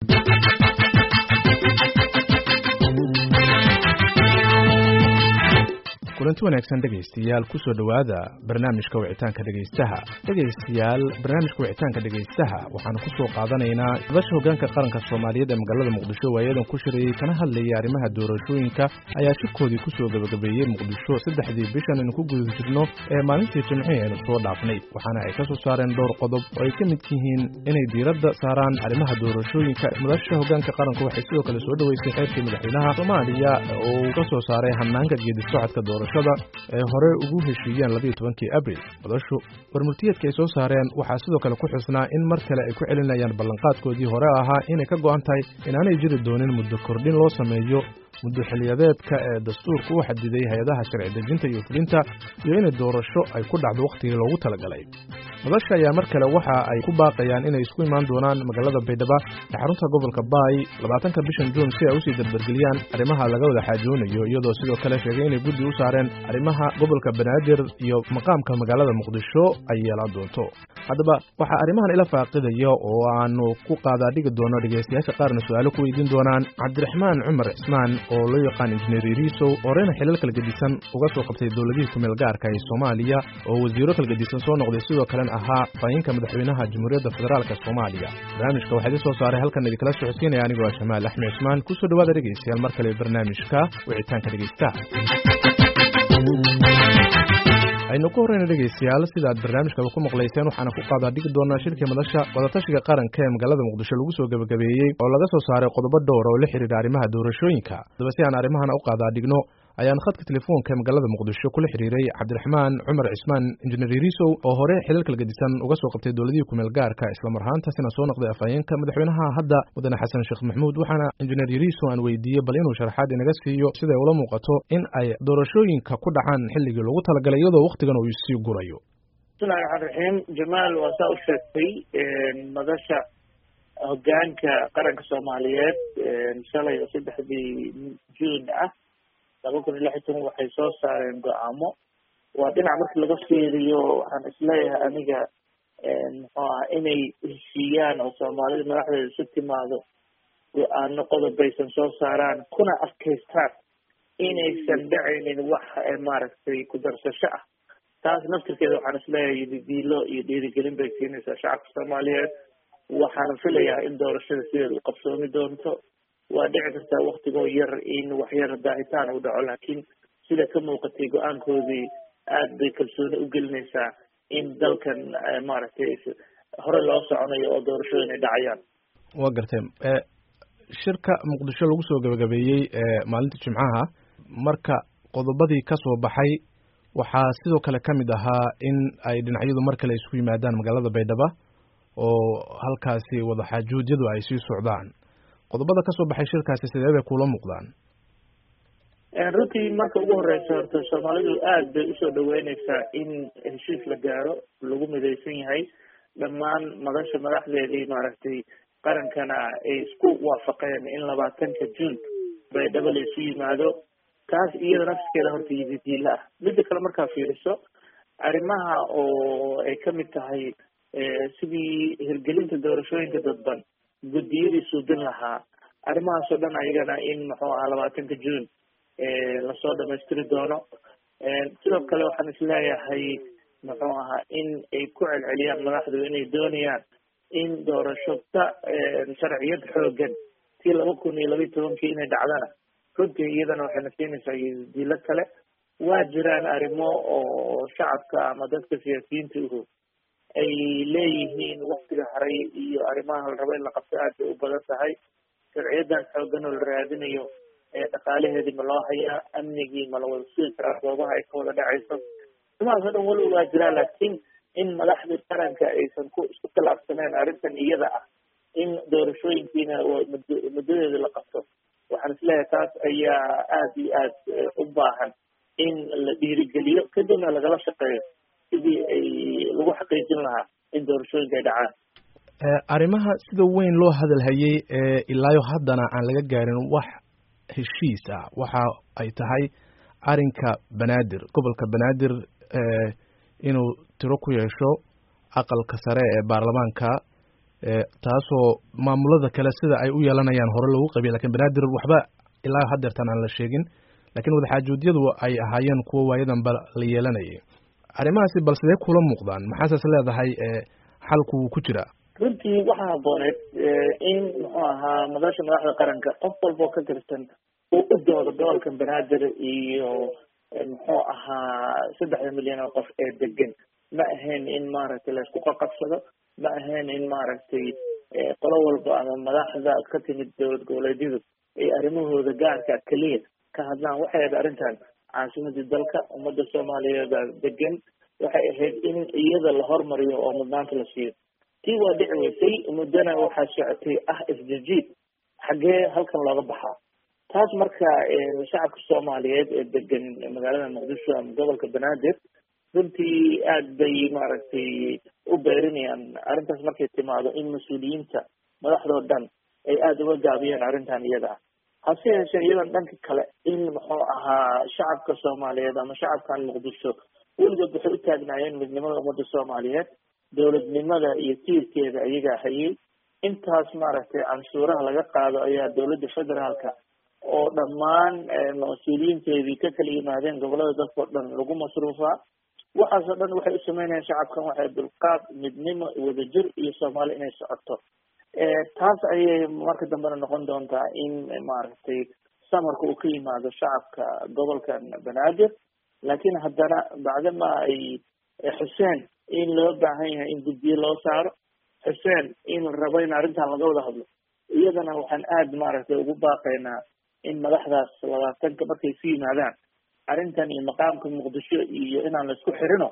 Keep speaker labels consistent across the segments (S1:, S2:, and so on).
S1: kulanti wanaagsan dhegaystayaal kusoo dhowaada barnaamijka wicitaanka dhegaystaha dhegaystayaal barnaamijka wicitaanka dhegaystaha waxaanu kusoo qaadanaynaa madasha hoggaanka qaranka soomaaliyeed ee magaalada muqdisho waayadan ku shirayey kana hadlayay arrimaha doorashooyinka ayaa shirkoodii kusoo gabagabeeyey muqdisho saddexdii bishan aynu ku guda jirno ee maalintii jimcihii aynu soo dhaafnay waxaana ay ka soo saareen dhowr qodob oo ay ka mid yihiin inay diiradda saaraan arrimaha doorashooyinka madasha hoggaanka qaranku waxay sidoo kale soo dhoweysay xeerkii madaxweynaha soomaaliya oo uu ka soo saaray hanaanka geedi socodka doorashada ee hore ugu heshiiyeen labiiyo tobankii abril madashu warmurtiyeedka ay soo saareen waxaa sidoo kale ku xusnaa in mar kale ay ku celinayaan ballanqaadkoodii hore ahaa inay ka go'an tahay inaanay jiri doonin muddo kordhin loo sameeyo muddo xiliyadeedka ee dastuurka u xadiday hay-adaha sharci dejinta iyo fulinta iyo inay doorasho ay ku dhacdo wakhtigii loogu talagalay madasha ayaa mar kale waxa ay ku baaqayaan inay isku imaan doonaan magaalada baydhaba ee xarunta gobolka baay labaatanka bishan juun si ay usii dardargeliyaan arrimaha laga wada xaajoonayo iyadoo sidoo kale sheegay inay guddi u saareen arrimaha gobolka banaadir iyo maqaamka magaalada muqdisho ay yeelaan doonto haddaba waxaa arrimahan ila faaqidaya oo aanu ku qaadaadhigi doono dhegaystayaasha qaarna su-aalo ku weydiin doonaan cabdiraxmaan cumar cismaan oo loo yaqaan injineer iriisow horeyna xilal kalgedisan uga soo qabtay dowladihii kumeel gaarka ee soomaaliya oo wasiiro kalgedisan soo noqday sidoo kalena ahaa fayinka madaxweynaha jamhuuriyadda federaalka soomaaliya barnaamijka waxaa idin soo saaray halkan idinkala socodsiinaya anigoo ah jamaal axmed cismaan kusoo dhawaada dhegaystayaal mar kale barnaamijka wicitaanka dhegaystaha aynu ku horreyna dhegaystayaal sidaad barnaamijkaba ku maqlayseen waxaana ku qaadaa dhigi doonaa shirkii madasha wadatashiga qaranka ee magaalada muqdisho lagu soo gebagabeeyey oo laga soo saaray qodobo dhowr oo la xidhiidha arrimaha doorashooyinka haddaba si aan arrimahana u qaadaa dhigno ayaan khadka telefoonka ee magaalada muqdisho kula xidhiiray cabdiraxmaan cumar cismaan injineer iriisow oo hore xilal kalgedisan uga soo qabtay dowladihii kumeel gaarka islamar ahaantaasina soo noqday afhayeenka madaxweynaha hadda mudane xasan sheekh maxamuud waxaana injineer iriisow aan weydiiyey bal inuu sharaxaad inaga siiyo siday ula muuqato in ay doorashooyinka ku dhacaan xilligii loogu talagalay iyadoo wakhtigan uu sii gurayo
S2: bismillahi raxmaan raxiim jamaal waa saa u sheegtay madasha hoggaanka qaranka soomaaliyeed shalay oo saddexdii juun ah laba kun iyo lix iyo toban waxay soo saareen go-aamo waa dhinac marki laga fiiriyo waxaan isleeyahay aniga muxuu aha inay heshiiyaan oo soomaalida madaxdeeda isu timaado go-aano qodob baysan soo saaraan kuna adkaystaan inaysan dhacaynin wax maaragtay ku darsasho ah taas naftirkeeda waxaan isleeyahay didiilo iyo dhiirigelin bay siinaysaa shacabka soomaaliyeed waxaana filayaa in doorashada sideeda u qabsoomi doonto waa dhici kartaa waktigoo yar in waxyar daahitaan u dhaco laakiin sida ka muuqatay go-aankoodii aad bay kalsooni u gelinaysaa in dalkan maaragtay hore loo soconayo oo doorashooyin ay dhacayaan
S1: waa gartay shirka muqdisho lagu soo gabagabeeyey maalinta jimcaha marka qodobadii ka soo baxay waxaa sidoo kale ka mid ahaa in ay dhinacyadu mar kale isku yimaadaan magaalada baydhaba oo halkaasi wadaxaajuudyadu ay sii socdaan qodobada ka soo baxay shirkaasi sidee bay kula muuqdaan
S2: runtii marka ugu horeysa horta soomaalidu aad bay usoo dhaweyneysaa in heshiis la gaaro lagu midaysan yahay dhammaan madasha madaxdeedii maaragtay qarankana ay isku waafaqeen in labaatanka juun baydhabo la isu yimaado taas iyada nafskeeda horta yididiila ah midda kale markaa fiiriso arrimaha oo ay kamid tahay sidii hirgelinta doorashooyinka dadban guddiyadii suudin lahaa arrimahaas oo dhan ayagana in muxuu ahaa labaatanka juun lasoo dhamaystiri doono sidoo kale waxaan isleeyahay muxuu ahaa in ay ku celceliyaan madaxdu inay doonayaan in doorasho ka sharciyad xoogan tii laba kun iyo labayo tobankii inay dhacdana runtii iyadana waxayna siinaysaa dilo kale waa jiraan arrimo oo shacabka ama dadka siyaasiyiinta uhu ay leeyihiin waktiga haray iyo arrimaha la rabo in la qabto aad bay u badan tahay sharciyadan xoogan oo la raadinayo dhaqaalaheedii ma loo hayaa amnigii ma la wada sugi karaa goobaha ay ka wada dhacayso arrimahaas o dhan weliba waa jiraa laakiin in madaxdii qaranka aysan ku isku khilaafsaneen arrintan iyada ah in doorashooyinkiina muddadeeda la qabto waxaan isleeyahay taas ayaa aad iyo aad u baahan in la dhiirigeliyo kadibna lagala shaqeeyo sidii ay lagu xaqiijin lahaa in doorashooyinka ay dhacaan
S1: arrimaha sida weyn loo hadalhayey ee ilaayo haddana aan laga gaarin wax heshiis ah waxa ay tahay arrinka banaadir gobolka banaadir inuu tiro ku yeesho aqalka sare ee baarlamaanka taasoo maamulada kale sida ay u yeelanayaan hore lagu qabiy lakin banaadir waxba ilaa hadeertan aan la sheegin lakin wadaxaajuudyadu ay ahaayeen kuwo waayadanba la yeelanayay arrimahaasi bal sidee kula muuqdaan maxaases leedahay xalku wuu ku jiraa
S2: runtii waxaa habooneed in muxuu ahaa madasha madaxda qaranka qof walboo ka tirsan uu u doodo gobolka banaadir iyo muxuu ahaa saddexda milyan oo qof ee degan ma ahayn in maaragtay laisku qaqabsado ma ahayn in maaragtay qolo walba ama madaxda ka timid dowlad goboleedyadu ay arrimahooda gaarka keliya ka hadlaan waxay ahayd arrintan caasimadii dalka ummadda soomaaliyeed degan waxay ahayd in iyada la hormariyo oo mudnaanta la siiyo tii waa dhici weysay muddana waxaa socotay ah isjijiid xaggee halkan looga baxaa taas marka shacabka soomaaliyeed ee degan magaalada muqdisho ama gobolka banaadir runtii aad bay maaragtay u beerinayaan arrintaas markay timaado in mas-uuliyiinta madaxdoo dhan ay aada uga gaabiyeen arrintan iyada ah hase yeeshee iyadan dhanka kale in muxuu ahaa shacabka soomaaliyeed ama shacabkan muqdisho weligood waxay u taagnaayeen midnimada ummadda soomaaliyeed dowladnimada iyo tiirkeeda ayagaa hayay intaas maaragtay canshuuraha laga qaado ayaa dowladda federaalka oo dhammaan mas-uuliyiinteedii ka kala yimaadeen gobolada dalkao dhan lagu masruufaa waxaasoo dhan waxay u sameynayaan shacabkan waxay dulqaad midnimo wadajir iyo soomaali inay socoto taas ayay marka dambena noqon doontaa in maaragtay samarka uu ka yimaado shacabka gobolkan banaadir laakiin haddana bacdama ay xuseen in loo baahan yahay in guddiye loo saaro xuseen in la rabo in arrintan laga wada hadlo iyadana waxaan aada maaragtay ugu baaqaynaa in madaxdaas labaatanka markay isu yimaadaan arrintan iyo maqaamka muqdisho iyo inaan la isku xirino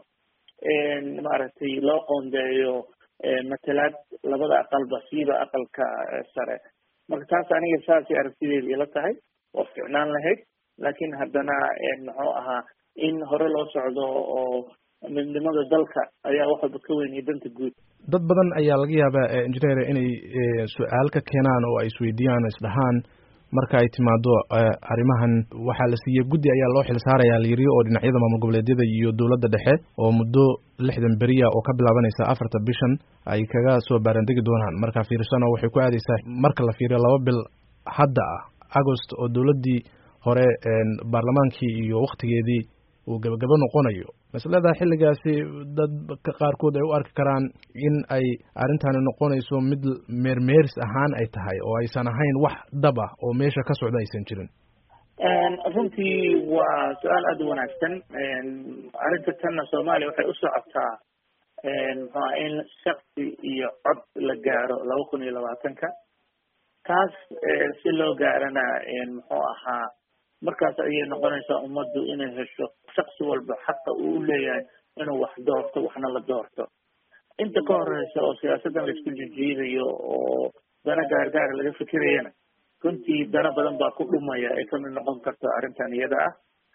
S2: maaragtay loo qoondeeyo matalaad labada aqalba siiba aqalka sare marka taas aniga saasay aragtideeda ila tahay waa ficnaan lahayd laakiin haddana muxuu ahaa in hore loo socdo oo midnimada dalka ayaa wax walba ka weynaya danta guud
S1: dad badan ayaa laga yaabaa engineer inay su-aal ka keenaan oo ay isweydiiyaan isdhahaan marka ay timaado arrimahan waxaa la siiyey guddi ayaa loo xilsaarayaa layiri oo dhinacyada maamul goboleedyada iyo dowladda dhexe oo muddo lixdan beriya oo ka bilaabanaysa afarta bishan ay kaga soo baarandegi doonaan marka fiirsano waxay ku aadaysaa marka la fiiriyo laba bil hadda ah agost oo dowladdii hore baarlamaankii iyo waktigeedii uu gabagabo noqonayo masledaa xilligaasi dad qaarkood ay u arki karaan in ay arrintani noqonayso mid meermeeris ahaan ay tahay oo aysan ahayn wax dhab ah oo meesha ka socda aysan jirin
S2: runtii waa su-aal aada u wanaagsan arrinta tanna soomaaliya waxay u socotaa muxuaa in shaksi iyo cod la gaaro laba kun iyo labaatanka taas si loo gaarana muxuu ahaa markaas ayay noqonaysaa ummaddu inay hesho shaksi walba xaqa uu u leeyahay inuu wax doorto waxna la doorto inta ka horeysa oo siyaasaddan laisku jijiidayo oo dana gaargaara laga fikirayana runtii dana badan baa ku dhumaya ay kamid noqon karto arrintan iyada ah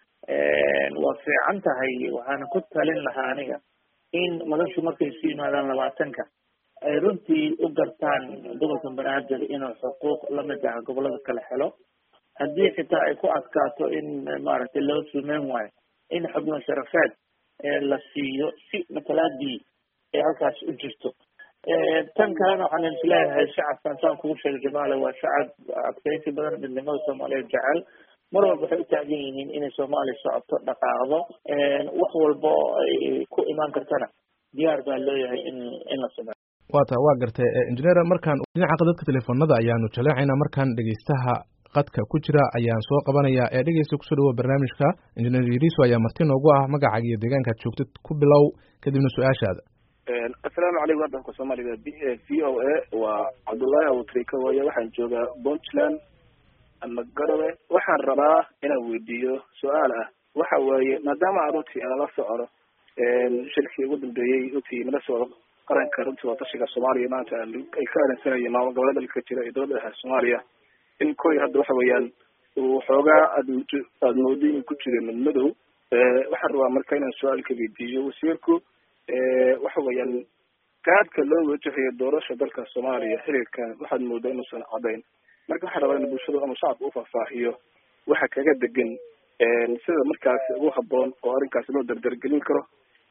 S2: waa fiican tahay waxaana ku talin lahaa aniga in madashu markay isu yimaadaan labaatanka ay runtii u gartaan gobolka banaadir inuu xuquuq lamid ah gobolada kale helo haddii xitaa ay ku adkaato in maaragtay loo sumeyn waayo in xubno sharafeed la siiyo si matalaadii ay halkaas u jirto tan kalena waxaan isleeyahay shacabkan saan kugu sheegay jamaale waa shacab adkaysi badan midnimada soomaaliyeed jecel mar walba waxay u taagan yihiin inay soomaaliya socoto dhaqaaqdo wax walba ay ku imaan kartana diyaar baa looyahay in in la sameeyo
S1: wa ta waa gartay engineer markaan dhinaca qadadka telefoonada ayaanu jaleecaynaa markaan dhegeystaha qadka ku jira ayaan soo qabanayaa ee dhegeysta kusoo dhawoa barnaamijka engineer yariso ayaa marti noogu ah magacaaga iyo deegaankaad joogtid ku bilow kadibna su-aashaada
S3: assalaamu calaykum waddanka soomaaliga v o a waa cabdullaahi abutrika waaye waxaan joogaa puntland ama garowe waxaan rabaa inaan weydiiyo su-aal ah waxa weeye maadaama aan runtii ala socono shirkii ugu dambeeyey runtii nala socdo qaranka runtii waa tashiga soomaaliya maanta ay ka arinsanayeen maamul goboleeda dalka jira iyo dowladda dhexe soomaaliya in koy hadda waxa weeyaan uu xoogaa aad aada moodo inuu ku jira madmadow waxaan rabaa marka inaan su-aal ka weydiiyo wasiirku waxa weeyaan qaadka loo wajahayo doorasha dalka soomaaliya xiriirkan waxaad moodaa inuusan cadayn marka waxaan rabaa in bulshada ama shacabka ufaahfaahiyo waxa kaga degan sida markaasi ugu haboon oo arrinkaasi loo dardargelin karo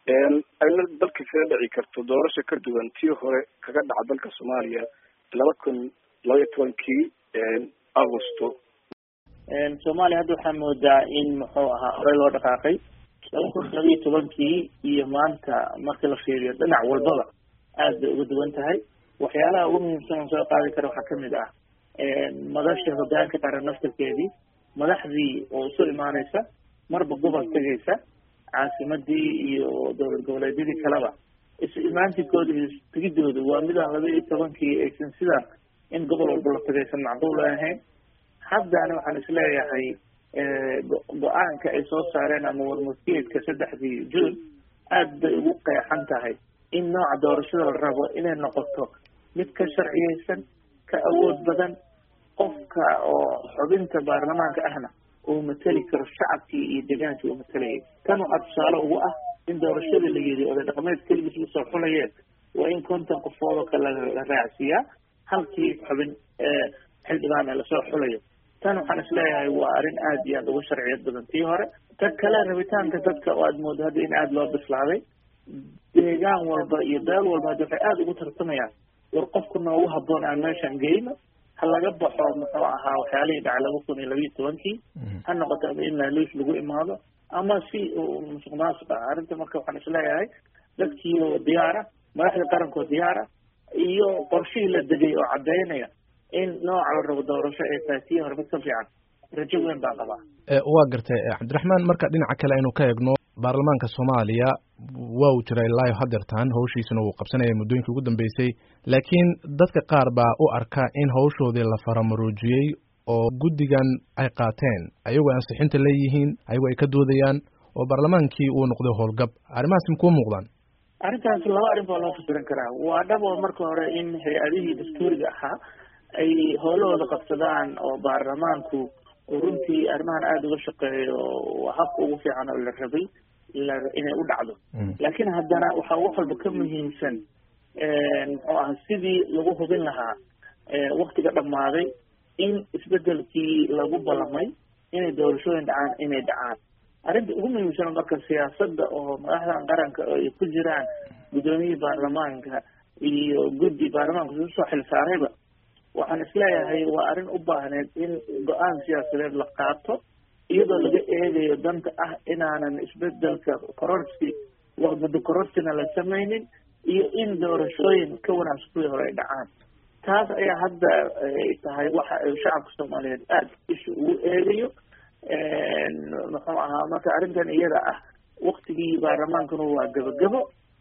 S3: ayna dalka kaga dhici karto doorasho ka duwan tii hore kaga dhaca dalka soomaaliya laba kun labaiyo tobankii augusto
S2: soomaaliya hadda waxaa moodaa in muxuu ahaa horey loo dhaqaaqay laba kun labaiyo tobankii iyo maanta marka la fiiriyo dhinac walbaba aad bay uga duwan tahay waxyaalaha ugu muhiimsan oo soo qaadi kara waxaa kamid ah madasha hogaanka qaran naftarkeedii madaxdii oo isu imaaneysa marba gobol tegaysa caasimadii iyo dowlad goboleedyadii kaleba isu imaantinkooda iyo tegidooda waa midaan laba iyo tobankii aysan sidaan in gobol walba la tagaysan macquul ahayn haddana waxaan isleeyahay go-aanka ay soo saareen ama warmurtiyeedka saddexdii june aad bay ugu qeexan tahay in nooca doorashada la rabo inay noqoto mid ka sharciyeysan ka awood badan qofka oo xubinta baarlamaanka ahna uu mateli karo shacabkii iyo degaankii uu matalayay tan waxaa tusaale ugu ah in doorashada la yidhi oday dhaqameed keligiis lasoo xulayeen waa in konton qofood oo kale la raacsiiyaa halkii xubin xildhibaan lasoo xulayo tan waxaan isleeyahay waa arrin aad iyo aad uga sharciyad badan tii hore ta kale rabitaanka dadka oo aad moodo hadda in aada loo bislaaday deegaan walba iyo beel walba hadda waxay aada ugu tartamayaan war qofku noogu habboon aan meeshan geyno ha laga baxo muxuu ahaa waxyaalihii dhacay laba kun iyo labiiyo tobankii ha noqoto ama in laaluus lagu imaado ama si musuq maasuq ah arrinta marka waxaan isleeyahay dadkii oo diyaara madaxda qarankoo diyaara iyo qorshihii la degay oo caddeynaya in nooca la rabo doorasho ay tahay tii hore mid ka fiican rajo weyn baan qabaa
S1: waa gartay cabdiraxmaan marka dhinaca kale aynu ka eegno baarlamaanka soomaaliya waa uu jiray ilaayo hadeertaan hawshiisana uu qabsanaya muddooyinkii ugu dambeysay laakiin dadka qaar baa u arka in hawshoodii la faramaruujiyey oo guddigan ay qaateen ayagoo ansixinta leeyihiin ayagoo ay ka doodayaan oo baarlamaankii uu noqday howlgab arrimahaas makuu muuqdaan
S2: arrintaas laba arrin baa loo fasiran karaa waa dhabo marka hore in hay-adihii dastuuriga ahaa ay howlahooda qabsadaan oo baarlamaanku uu runtii arrimahan aada uga shaqeeyo waa habka ugu fiican oo la rabay inay u dhacdo laakiin haddana waxaa wax walba ka muhiimsan muxuu aha sidii lagu hubin lahaa waktiga dhammaaday in isbedelkii lagu ballamay inay doorashooyin dhacaan inay dhacaan arrinta ugu muhiimsan marka siyaasadda oo madaxdan qaranka ay ku jiraan guddoomiyihii baarlamaanka iyo guddi baarlamaanka isu soo xilsaarayba waxaan isleeyahay waa arrin u baahneed in go-aan siyaasadeed la qaato iyadoo laga eegayo danta ah inaanan isbedelka kororsi muddo kororsina la samaynin iyo in doorashooyin ka wanaagsan kuwii hore ay dhacaan taas ayaa hadda ay tahay waxa ay shacabka soomaaliyeed aada isha ugu eegayo muxuu ahaa marka arrintan iyada ah waktigii baarlamaankuna waa gabagabo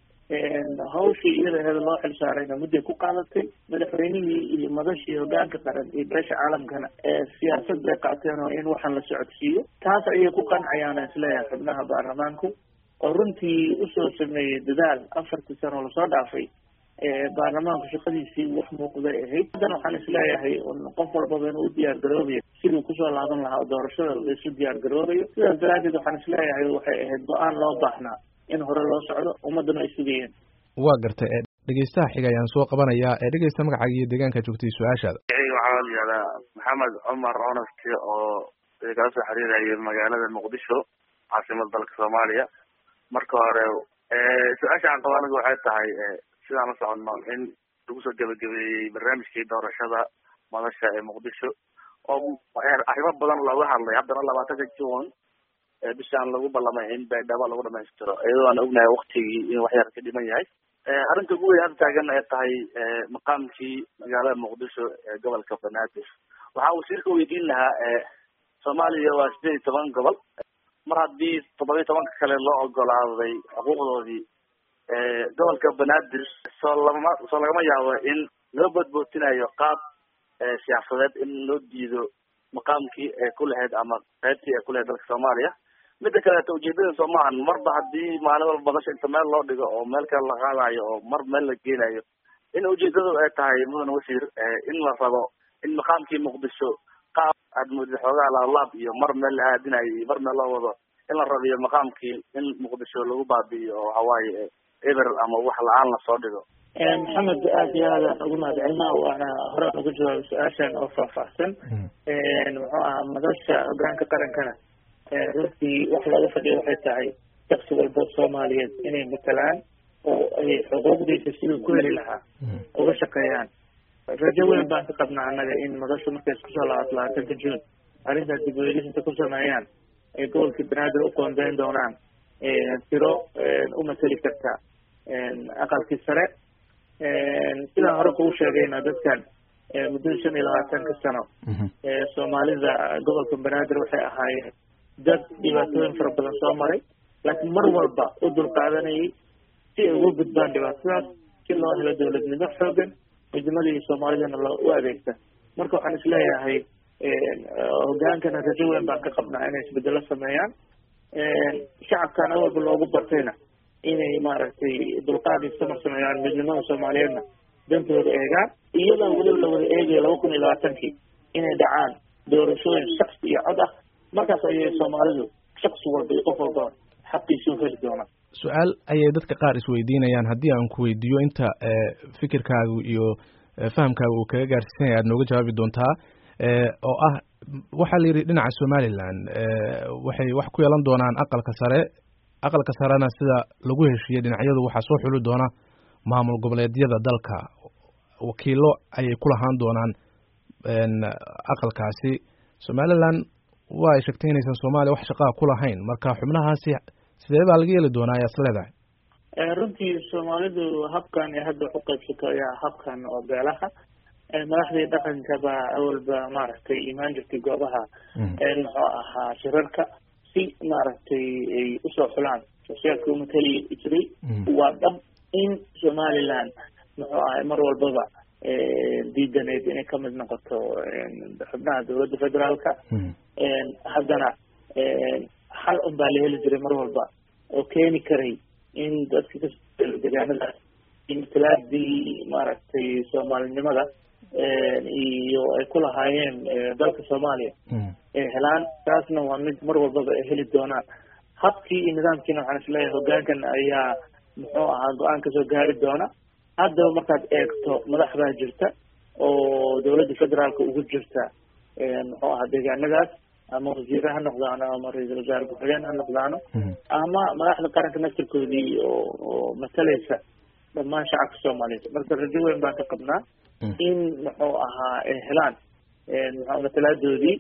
S2: hawshii iyada aheeda loo xilsaarayna mudday ku qaadatay madaxweynihii iyo madashii hogaanka qaran iyo beesha caalamkana siyaasad bay qaateen oo in waxaan la socodsiiyo taas ayay ku qancayaan isleeyahay xubnaha baarlamaanku oo runtii usoo sameeyey dadaal afartii sano oo lasoo dhaafay baarlamaanku shaqadiisii wax muuqday ahayd haddana waxaan isleeyahay qof walbaba inuu u diyaar garoobayo siduu kusoo laaban lahaa oo doorashada laisu diyaar garoobayo sidaas daraadeed waxaan isleeyahay waxay ahayd go-aan loo baahnaa in hore loo socdo ummaddana ay sugayeen
S1: waa gartay dhegeystaha xiga ayaan soo qabanayaa ee dhegeysta magacaaga iyo deegaanka joogtay su-aashaada
S4: waxaa la yihahdaa maxamed cumar onaski oo kala soo xiriiraya magaalada muqdisho caasimada dalka soomaaliya marka hore su-aasha aan qaba aniga waxay tahay sidaan la soconno in lagu soo gebagabeeyey barnaamijkii doorashada madasha ee muqdisho oo arrimo badan looga hadlay haddana labaatanka june bishaan lagu ballamay in baydhabo lagu dhamaystiro iyadoo aan ognahay waktigii in waxyar ka dhiman yahay arrinta ugu weyn hadda taagan ay tahay maqaamkii magaalada muqdisho ee gobolka banaadir waxaa wasiirka weydiin lahaa soomaaliya waa sideed iyo toban gobol mar haddii toddoba iyo tobanka kale loo ogolaaday xuquuqdoodii gobolka banaadir soo lama soo lagama yaabo in loo boodbootinayo qaab siyaasadeed in loo diido maqaamkii ay ku lahayd ama qaybtii ay ku lahayd dalka soomaaliya midda kaleeto ujeedada soo maahan marba haddii maalin walba badasha inta meel loo dhigo oo meel kale la qaadayo oo mar meel la geenayo in ujeedadu ay tahay mudan wasiir in la rabo in maqaamkii muqdisho qaab aad moodid xoogaa laalaab iyo mar meel la aadinayo iyo mar meel loo wado in la rabiyo maqaamkii in muqdisho lagu baabi'iyo oo waxawaaye eber ama wax la-aan lasoo dhigo
S2: maxamed aada iyo aada ugu mahad celina waana horaan uga jawaabay su-aashan oo faahfaahsan muxuu ahaa madasha hogaanka qarankana runtii wax looga fadhiya waxay tahay shaksi walba soomaaliyeed inay matalaan oo ay xuquuqdiisa siduu ku heli lahaa uga shaqeeyaan rajo weyn baan ka qabnaa annaga in madashu markay isku soo laabato labaatanka juun arrintaas dib ueegisinta ku sameeyaan ay gobolkii banaadir u qoondeyn doonaan tiro u mateli karta aqalkii sare sidaan hore kugu sheegayna dadkan muddada shan iyo labaatanka sano soomaalida gobolka banaadir waxay ahaayeen dad dhibaatooyin fara badan soo maray laakiin mar walba u dulqaadanayay si ay uga gudbaan dhibaatadaas si loo helo dowladnimo xoogan midnimadii soomaalidana loo u adeegta marka waxaan isleeyahay hogaankana rajo weyn baan ka qabnaa inay isbedelo sameeyaan shacabkan awalba loogu bartayna inay maaragtay dulqaad istamar sameeyaan midnimada soomaaliyeedna dantooda eegaan iyadoo weliba la wada eegayo laba kun iyo labaatankii inay dhacaan doorashooyin shaksi iyo cod ah markaas ayay soomaalidu shaksi walba iyo qof walba xaqiisa u heli doonaan
S1: su-aal ayay dadka qaar isweydiinayaan haddii aan ku weydiiyo inta fikirkaagu iyo fahamkaaga uu kaga gaarsiisanaya aad nooga jawaabi doontaa oo ah waxaa la yidhi dhinaca somaliland waxay wax ku yeelan doonaan aqalka sare aqalka sarena sida lagu heshiiyey dhinacyadu waxaa soo xuli doona maamul goboleedyada dalka wakiilo ayay ku lahaan doonaan aqalkaasi somaliland waa ay sheegtay inaysan soomaaliya wax shaqaa ku lahayn marka xubnahaasi sidee baa laga yeeli doonaa ayaa is leedahay
S2: runtii soomaalidu habkan ee hadda wax u qaybsato ayaa habkan oo beelaha madaxdii dhaqanka baa awalba maaragtay imaan jirtay goobaha muxuu ahaa shirarka si maaragtay ay usoo xulaan sosiaalka umatali jiray waa dhab in somaliland muxuu ahay mar walbaba diidaneyd inay kamid noqoto xubnaha dowladda federaalka haddana xal un baa la heli jiray mar walba oo keeni karay in dadka ka degaanada matalaadii maaragtay soomaalinimada iyo ay ku lahaayeen dalka soomaaliya ay helaan taasna waa mid mar walbaba ay heli doonaan habkii iyo nidaamkiina waxaan isleeyahay hogaankan ayaa muxuu ahaa go-aan kasoo gaari doona haddaba markaad eegto madax baa jirta oo dowladda federaalka ugu jirta muxuu ahaa deegaanadaas ama wasiire ha noqdaano ama ra-iisul wasaare ku-xigeen ha noqdaano ama madaxda qaranka naftirkoodii oo oo matalaysa dhammaan shacabka soomaaliyeed marka rajo weyn baan ka qabnaa in muxuu ahaa ay helaan muxuu matalaadoodii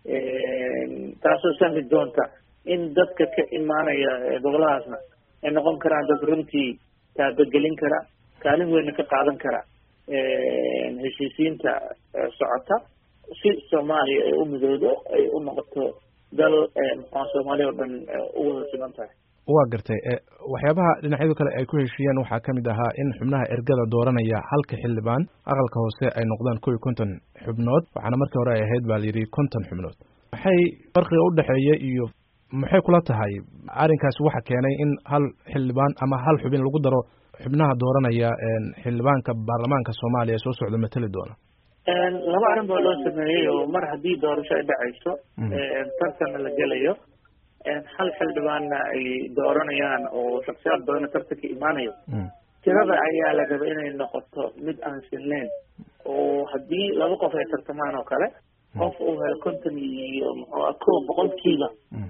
S2: taasoo sahli doonta in dadka ka imaanaya goboladaasna ay noqon karaan dad runtii taabagelin kara kaalin weynna ka qaadan kara heshiisiinta socota si soomaaliya ay u midoodo ay u noqoto dal muxua soomaaliya oo dhan u wada siman tahay
S1: waa gartay waxyaabaha dhinacyadu kale ay ku heshiiyeen waxaa ka mid ahaa in xubnaha ergada dooranaya halka xildhibaan aqalka hoose ay noqdaan kow iyo konton xubnood waxaana markii hore ay ahayd baa la yidhi konton xubnood maxay farqiga udhexeeya iyo maxay kula tahay arrinkaasi waxa keenay in hal xildhibaan ama hal xubin lagu daro xubnaha dooranaya xildhibaanka baarlamaanka soomaaliya ee soo socda mateli doona
S2: laba arrin baa loo sameeyey oo mar haddii doorasho ay dhacayso tartanna la gelayo hal xildhibaanna ay dooranayaan oo shaksiyaad badana tartanka imaanayo tirada ayaa la raba inay noqoto mid aan sinnayn oo haddii laba qof ay tartamaan oo kale qof uu helo konton iyo muxuu ko boqolkiiba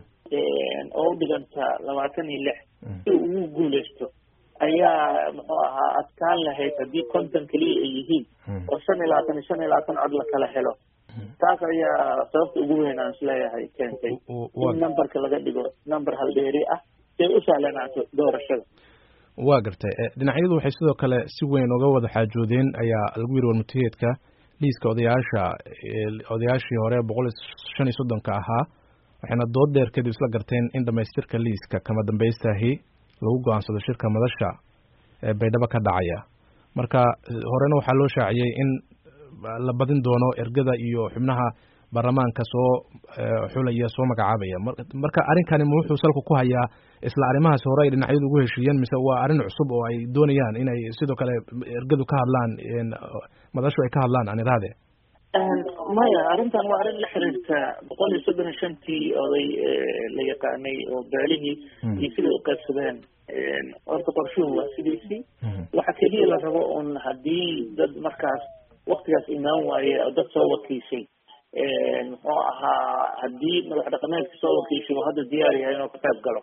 S2: oo u dhiganta labaatan iyo lix si ugu guuleysto ayaa muxuu ahaa adkaan lahayd haddii konton keliya ay yihiin oo shan iyo labaatan iyo shan iyo labaatan cod la kala helo taas ayaa sababta ugu weyn aan isleeyahay keentay in numberka laga dhigo number haldheeri ah si ay u sahlanaato doorashada
S1: waa gartay dhinacyadu waxay sidoo kale si weyn uga wada xaajoodeen ayaa lagu yiri warmutiyeedka liiska odayaasha odayaashii hore boqol iyo shan iyo soddonka ahaa waxayna dood dheer kadib isla garteen in dhamaystirka liiska kama dambaystahi lagu go-aansado shirka madasha ee baydhabo ka dhacaya marka horena waxaa loo shaaciyey in la badin doono ergada iyo xubnaha baarlamaanka soo xulaya soo magacaabaya marka arrinkani ma wuxuu salka ku hayaa isla arrimahaas hore ay dhinacyadu ugu heshiiyeen mise waa arrin cusub oo ay doonayaan inay sidoo kale ergadu ka hadlaan madashu ay ka hadlaan aan iraade
S2: maya arrintan waa arrin la xiriirta boqol iyo soddon iyo shantii oday la yaqaanay oo beelihii iyo siday u qaybsadeen horta qorshuhu waa sidiisii waxa keliya la rabo un haddii dad markaas waktigaas imaan waaye oo dad soo wakiishay muxuu ahaa haddii madax dhaqameedka soo wakiishay oo hadda diyaar yahay inuu ka qayb galo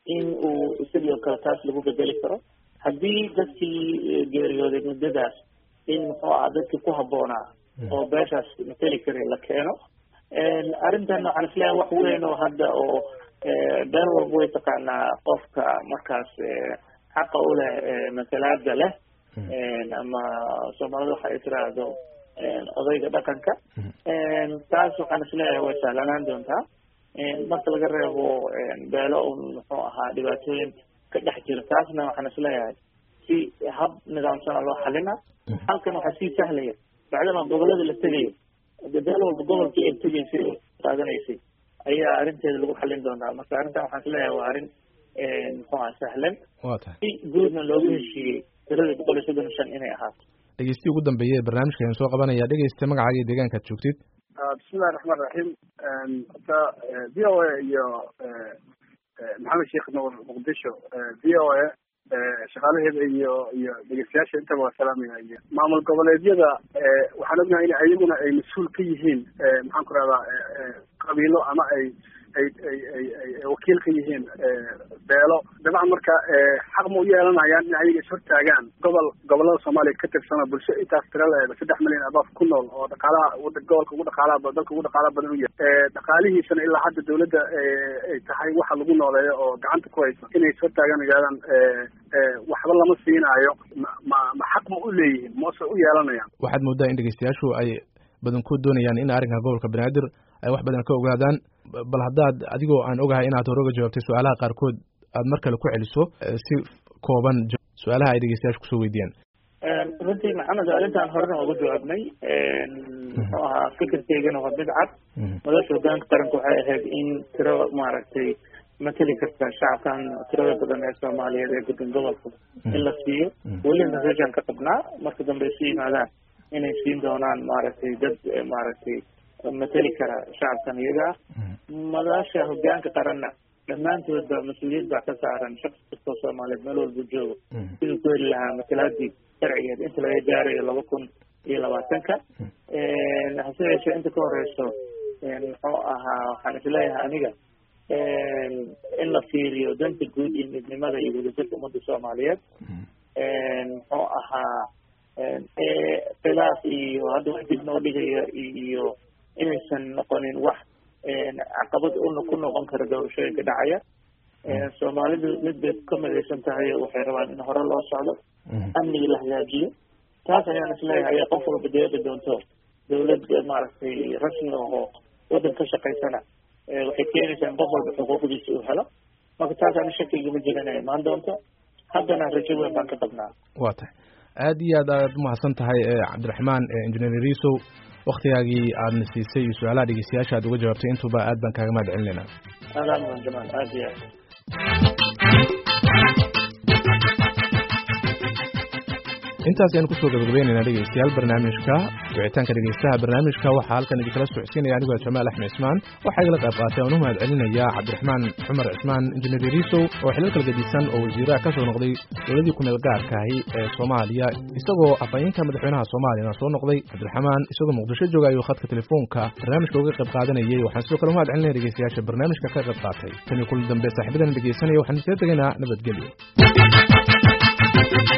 S2: in uu isagii oo kale taas lagu bedeli karo haddii dadkii geeriyooday muddadaas in muxuu aha dadkii ku habboonaa oo beeshaas mateli kara la keeno arrintan waxaan isleeyahay wax weyn oo hadda oo beel walba way taqaanaa qofka markaas xaqa u leh matalaada leh ama soomaalida waxa ay tiraahdo odayga dhaqanka taas waxaan isleeyahay way sahlanaan doontaa marka laga reebo beelo un muxuu ahaa dhibaatooyin ka dhex jira taasna waxaan isleeyahay si hab nidaamsana loo xalina halkan waxaa sii sahlaya bacdama gobolada la tegayo beel walba gobolkii ay tegaysay oo qaadanaysay ayaa arrinteeda lagu xalin doonaa marka arrintan waxaan isleeyahay waa arrin muxuu aha sahlan si guudna loogu heshiiyey tirada boqol iyo soddon shan inay ahaato
S1: dhegeystihi ugu dambeeyey barnaamijka ayaan soo qabanaya dhegeysta magacaaga iyo deegaankaad joogtid
S5: bismillahi raxmaan raxiim hota v o a iyo maxamed sheekh nuur muqdisho v o a shaqaalaheeda iyo iyo dhegeystayaasha intaba waa salaamaya iyo maamul goboleedyada waxaan ognahay in ayaguna ay mas-uul ka yihiin maxaan ku rahdaa qabiilo ama ay ay ay ay ay wakiil ka yihiin beelo dabcan marka xaq ma u yeelanayaan in ayaga ishortaagaan gobol gobolada soomaaliya ka tirsana bulsho intaas tira leeda saddex milyan abaaf ku nool oo dhaqaalaha gobolka ugu dhaqaalaha dalka ugu dhaqaalaha badan u yahay dhaqaalihiisana ilaa hadda dawladda ay tahay waxa lagu nooleeyo oo gacanta ku hayso inay ishortaagaan yidhahdaan waxba lama siinaayo ma ma ma xaq ma u leeyihiin mase u yeelanayaan
S1: waxaad moodaa in dhegeystayaashu ay badankood doonayaan in arrinka gobolka banaadir ay wax badan ka ogaadaan bal haddaad adigoo aan ogahay inaad hore uga jawaabtay su-aalaha qaarkood aad mar kale ku celiso si kooban su-aalaha ay dhegeystayaashu kusoo weydiiyaan
S2: runtii maxamed arrintan horena uga jawaabnay muxuu ahaa fikirkeygana waa mid cad madasha hogaanka qaranka waxay ahayd in tiro maaragtay mateli karta shacabkan tirada badan ee soomaaliyeed ee degan gobolka in la siiyo welina reeshaan ka qabnaa marka dambe isu yimaadaan inay siin doonaan maaragtay dad maaragtay mateli kara shacabkan iyaga ah madasha hogaanka qaranna dhammaantoodba mas-uuliyad baa ka saaran shaqsi kastoo soomaaliyeed meel walba joogo siduu ku heli lahaa matalaadii sharcigeed inta laga gaarayo laba kun iyo labaatanka hase yeeshee inta ka horeyso muxuu ahaa waxaan isleeyahay aniga in la fiiriyo danta guud iyo midnimada iyo wadajirka ummadda soomaaliyeed muxuu ahaa khilaaf iyo hadda wax dib noo dhigaya iyo inaysan noqonin wax caqabad una ku noqon kara doorashooyinka dhacaya soomaalidu mid bay ka midaysan tahay waxay rabaan in hore loo socdo amniga la hagaajiyo taas ayaan isleeyahay ayaa qof walba deeqi doonto dawlad maaragtay rasmi ahoo waddan ka shaqaysana waxay keenaysaa in qof walba xuquuqdiisa uu helo marka taas ani shakiga ma jirin ay imaan doonto haddana rajo weyn baan ka qabnaa
S1: waa tahay aad iyo aad aad umahadsan tahay cabdiraxmaan engineer risow waktigaagii aadna siisay iyo su-aalaha dhegeystayaasha aad uga jawaabtay intuba aad baan kaaga mahad celinaynaa
S2: aadaan mudan jamaal aad iyo aad
S1: intaas ayaan kusoo gabagabaynaynaa dhegeystayaal barnaamijka wicitaanka dhegeystaha barnaamijka waxaa halkan idinkala socodsiinaya anigoo jamaal axmed cismaan waxaa igala qayb qaatay aan u mahad celinaya cabdiraxmaan cumar cismaan injineer risow oo xilal kala gedisan oo wasiiraha ka soo noqday dowladii kumeel gaarkaahi ee soomaaliya isagoo afhayeenka madaxweynaha soomaaliyana soo noqday cabdiraxmaan isagoo muqdisho jooga ayuu khadka telefoonka barnaamijka uga qayb qaadanayay waxaan sidoo kale umahad celinaya dhegeystayaasha barnaamijka ka qayb qaatay tan iyo kulan dambe saaxiibadan dhegeysanaya waxaan iskaga tegaynaa nabadgelyo